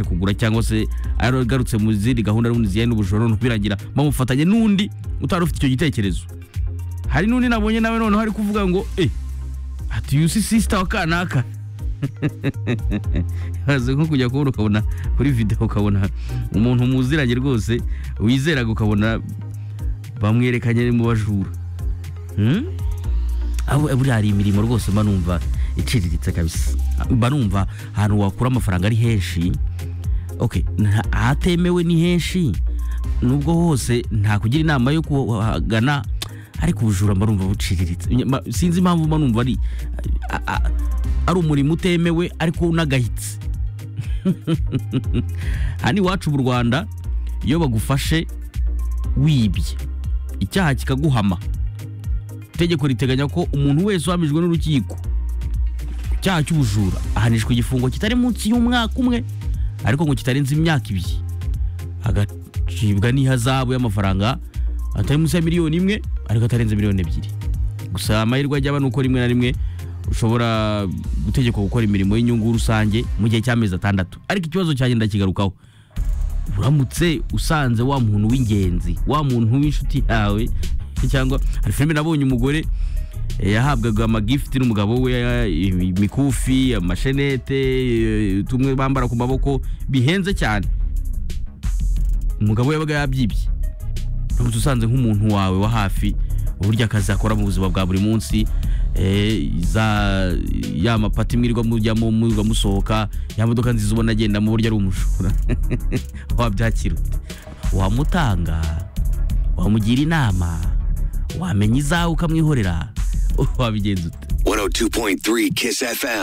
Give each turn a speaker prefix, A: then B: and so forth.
A: kugura cyangwa se yaragarutse mu zindi gahunda n'ubundi zijyanye n'ubujura none birangira bamufatanye n'undi utari ufite icyo gitekerezo hari n'undi nabonye nawe noneho ari kuvuga ngo eh ati uyu si sisita wa kanaka bazi nko kujya kubona ukabona kuri videwo ukabona umuntu muziranye rwose wizeraga ukabona bamwerekanye mu bajura Hmm? aho buriya hari imirimo rwose mba numva iciriritse kabisa mba numva ahantu wakura amafaranga ari henshi okay nta- ahatemewe ni henshi nubwo hose nta kugira inama yo kuhagana ariko ubujura mba numva buciriritse Nye- ma- sinzi impamvu mba numva ari a- a- ari umurimo utemewe ariko unagayitse hano iwacu mu rwanda iyo bagufashe wibye icyaha kikaguhama itegeko riteganya ko umuntu wese uhamijwe n'urukiko ku cyaha cy'ubujura ahanishwa igifungo kitari munsi y'umwaka umwe ariko ngo kitarenze imyaka ibiri agacibwa n'ihazabu y'amafaranga atari munsi ya miliyoni imwe ariko atarenze miliyoni ebyiri gusa amahirwe ajyaba ni uko rimwe na rimwe ushobora gutegekwa gukora imirimo y'inyungu rusange mu gihe cy'amezi atandatu ariko ikibazo cyanjye ndakigarukaho uramutse usanze wa muntu w'ingenzi wa muntu w'inshuti yawe cyangwa hari filime nabonye umugore eh, yahabwaga amagifiti n'umugabo we eh, imikufi amashenete eh, tumwe bambara ku maboko bihenze cyane umugabo yabaga yabyibye uramutse usanze nk'umuntu wawe wa hafi uburyo akazi akora mu buzima bwa buri munsi eh, za ya mapati mwirirwa mujyamo mujya musohoka ya modoka nziza ubona agenda mu buryo ari umujura wabyakira ute wamutanga wamugira inama wamenya izawe ukamwihorera wabigenza ute
B: 102.3 Kiss FM.